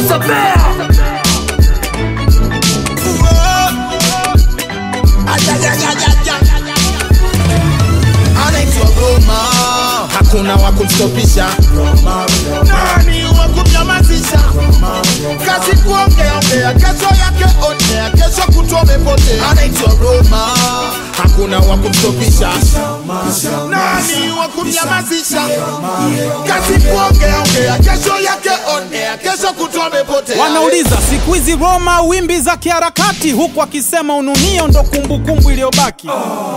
Producer Bear. anaitwa Roma, hakuna wa kumstopisha. Nani wa kumnyamazisha? Kazi kuongea ongea, kesho yake onea, kesho kutwa umepotea. Anaitwa Roma, hakuna wa kumstopisha. Nani wa kumnyamazisha? Kazi kuongea ongea, kesho yake onea, kesho kutwa umepotea. Wanauliza siku hizi Roma wimbi za kiharakati, huku akisema ununio ndo kumbukumbu iliyobaki.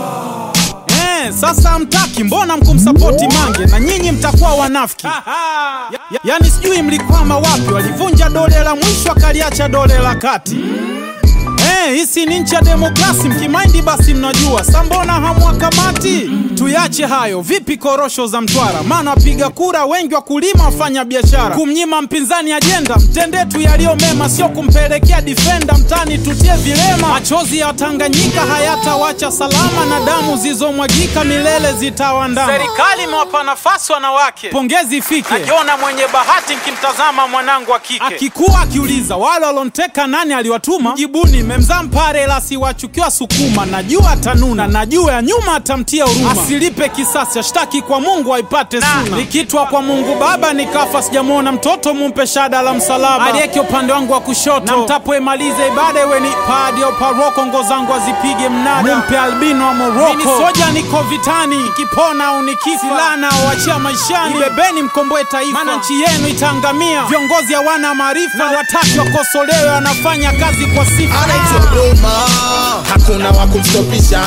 Eh, sasa mtaki, mbona mkumsapoti Mange na nyinyi mtakuwa wanafiki? Ya, ya, yani sijui mlikwama wapi, walivunja dole la mwisho akaliacha dole la kati. Eh, hisi ni nchi ya demokrasi, mkimaindi basi mnajua. Sa mbona hamwakamati? Tuyache hayo. Vipi korosho za Mtwara? Maana wapiga kura wengi wakulima, wafanya biashara. Kumnyima mpinzani ajenda, mtendee tu yaliyo mema, sio kumpelekea difenda mtani tutie vilema. Machozi ya Tanganyika hayatawacha salama, na damu zilizomwagika milele zitawandama. Serikali imewapa nafasi wanawake, pongezi ifike. Najiona mwenye bahati nkimtazama mwanangu wa kike akikuwa akiuliza wale walonteka nani aliwatuma, jibuni memzaa mpare la siwachukiwa Sukuma. Najua atanuna, najua ya nyuma atamtia huruma, asilipe kisasi, ashtaki kwa Mungu aipate suna. Nikitwa kwa Mungu Baba nikafa, sijamwona mtoto, mumpe shada la msalaba aliyeke upande wangu wa kushoto, na mtapoimaliza ibada iwe ni padi au paroko, ngo zangu azipige mnada, mumpe albino wa Moroko. Mimi soja niko vitani, nikipona au nikifa, silaha naowachia maishani, ibebeni mkomboe taifa, maana nchi yenu itaangamia. Viongozi hawana maarifa, wataki wakosolewe, wanafanya kazi kwa sifa. anaitwa Roma, hakuna wa kumstopisha.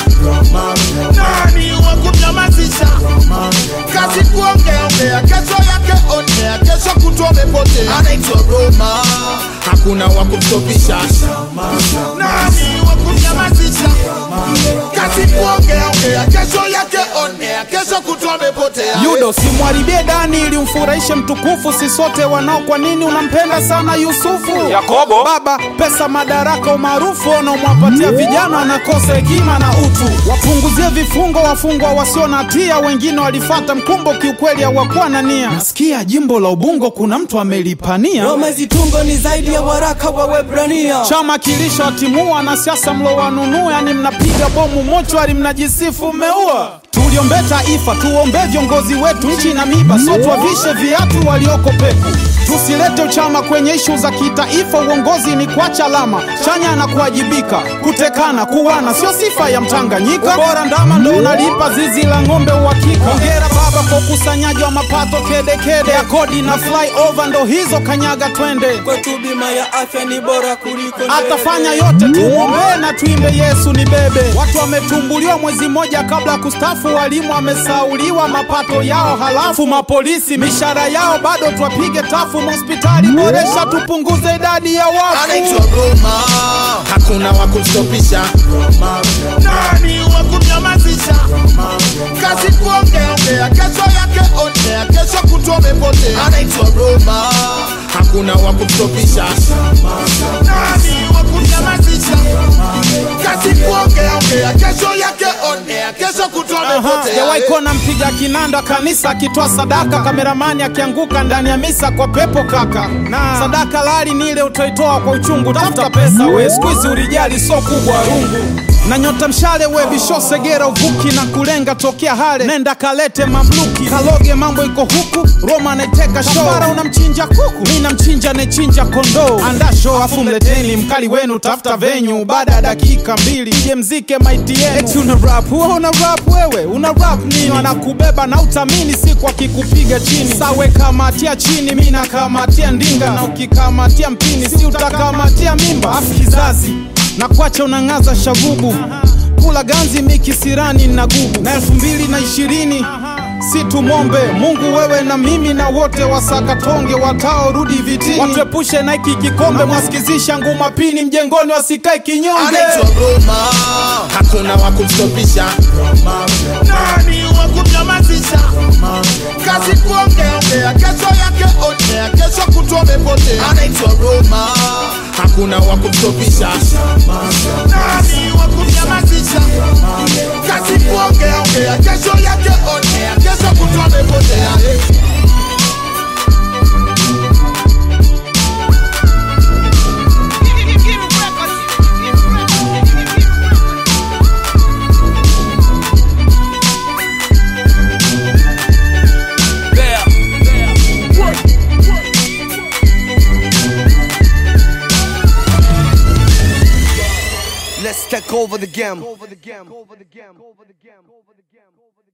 Nani wa kumnyamazisha? Kazi kuongea ongea, kesho yake onea, kesho kutwa umepotea. Anaitwa Roma, hakuna wa kumstopisha. Nani wa kumnyamazisha? Kazi kuongea ongea, kesho yake onea, kesho kutwa umepotea. Yudo, simwharibie Dani ili umfurahishe mtukufu, si sote wanao. Kwa nini unampenda sana Yusufu? Yakobo, baba, pesa, madaraka, umaarufu wanaomwapatia vijana wanakosa hekima na utu. Wapunguzie vifungo wafungwa wasio na hatia, wengine walifata mkumbo, kiukweli hawakuwa na nia. Nasikia jimbo la Ubungo kuna mtu amelipania Roma zitungo ni zaidi ya waraka wa Webrania. chama kilisha watimua na siasa mlo wanunua, yani mnapiga bomu mochwari, mnajisifu mmeua. Tuliombe taifa, tuombe viongozi wetu, nchi na miba, so tuwavishe viatu walioko peku. Tusilete uchama kwenye ishu za kitaifa, uongozi ni kuacha alama chanya na kuwajibika. Kutekana, kuwana sio sifa ya Mtanganyika, bora ndama ndo unalipa zizi la ng'ombe uhakika. Hongera baba kwa ukusanyaji wa mapato kedekede ya kodi na flyover, ndo hizo kanyaga twende Kwetu bima ya afya ni bora kuliko ndege. atafanya yote, tumwombee na tuimbe Yesu ni bebe. Watu wametumbuliwa mwezi mmoja kabla ya kustafu, walimu wamesauliwa mapato yao, halafu mapolisi mishahara yao bado twapige tafu. Hospitali boresha, tupunguze idadi ya wafu. anaitwa Roma, hakuna wa kumstopisha. Nani wa kumnyamazisha? Kazi kuongea ongea, kesho yake onea, kesho kutwa umepotea. Anaitwa Roma, hakuna wa kumstopisha. Nani wa kumnyamazisha? Kazi kuongea ongea, kesho yake onea, kesho kutwa umepotea. Jawahi kuona mpiga kinanda kanisa akitoa sadaka, kameramani akianguka ndani ya misa kwa pepo kaka. Na sadaka lali ni ile utoitoa kwa uchungu, tafuta pesa we, siku hizi ulijali so kubwa rungu na nyota mshale we bisho segera uvuki na kulenga tokea hale nenda kalete mamluki kaloge mambo iko huku Roma anaiteka show Kafara unamchinja kuku mi namchinja anayechinja kondoo anda show afu mleteni mkali wenu tafuta venyu baada ya dakika mbili ije mzike maiti yenu eti una rap wewe una rap wewe una rap nini wanakubeba na utamini siku akikupiga chini sawe kamatia chini mi nakamatia ndinga na ukikamatia mpini si utakamatia mimba afu kizazi na kwacha unang'aza shagubu kula ganzi mikisirani na gubu na elfu mbili na ishirini si tumombe Mungu wewe na mimi na wote wasakatonge wataorudi vitini watuepushe na hiki kikombe mwasikizisha nguma pini mjengoni wasikae kinyonge anaitwa Roma, hakuna wa kumstopisha. Nani wa kumnyamazisha? Kazi kuongea ongea, kesho yake onea, kesho kutwa umepotea. Anaitwa Roma, hakuna wa kumstopisha. Nani wa kumnyamazisha? Kazi kuongea ongea, kesho yake onea, kesho kutwa umepotea. Let's take over the game.